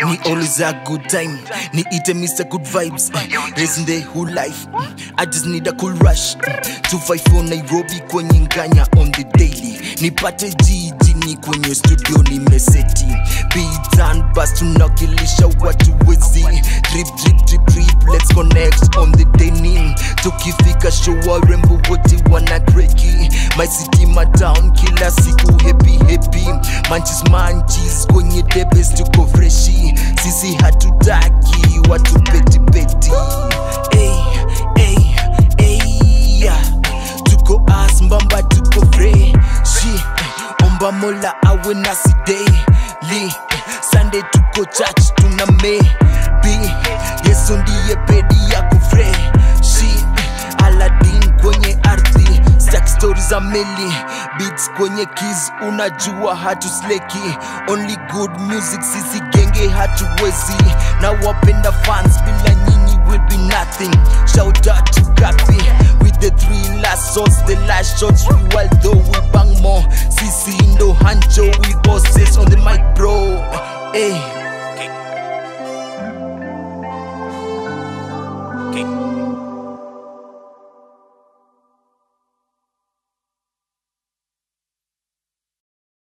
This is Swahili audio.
Ni always a good time. Ni ite Mr. Good Vibes. Raising the whole life. I just need a cool rush. 254 Nairobi kwenye nganya on the daily. Nipate jijini kwenye studio nimeseti. Beats and bass tunakilisha watu wezi. Drip drip drip drip let's connect on the daily. Tukifika show warembo wote wana kreki. My city my town kila siku happy happy. Manchis manchis kwenye debes tuko freshi. Sisi hatutaki watu peti peti. Hey, hey, hey, yeah. Tuko as mbamba tuko freshi. Omba mola awe nasi daily. Sunday tuko church tuna maybe. Yesu ndiye pedi yako freshi. Aladdin kwenye ardhi stack stories za meli beats kwenye keys unajua hatusleki only good music sisi genge hatuwezi na wapenda fans bila nyinyi will be nothing shout out to Gapi with the three last shots the last shots we wild though we bang more sisi ndo hancho we bosses on the mic bro hey